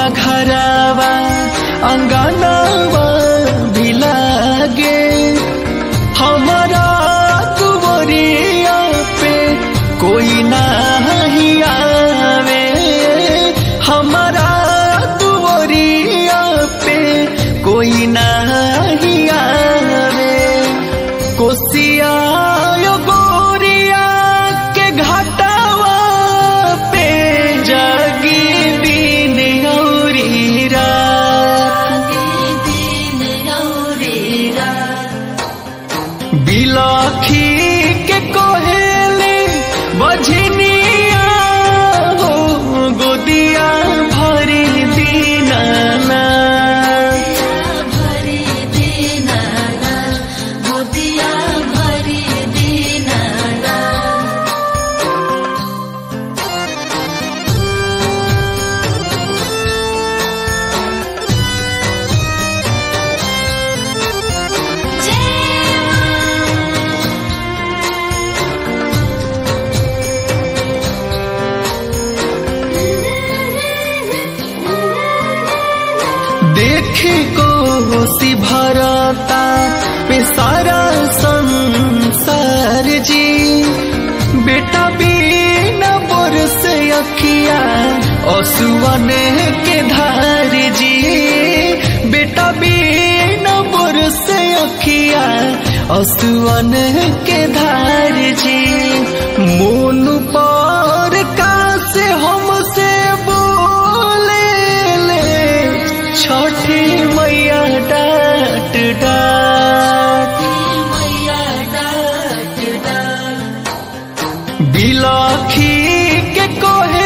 घरावा अंगनावा भी लागे हमारा दुवरिया पे कोई नहीं आवे हमारा दुवरिया पे कोई नहीं आवे कोसिया यो गोरिया के घाटावा पे जागी दिन औरी रात बिलाखी के कोहेले बझनिया हो गोदिया भरी दीनाना देखे को सी भरता पे सारा संसार जी बेटा बिना बरस अखिया असुवन के धार जी बेटा बिना बरस अखिया असुवन के धार जी मोन पर का से हमसे बोले ले छठी मैया डाट डाट बिलाखी के कोहे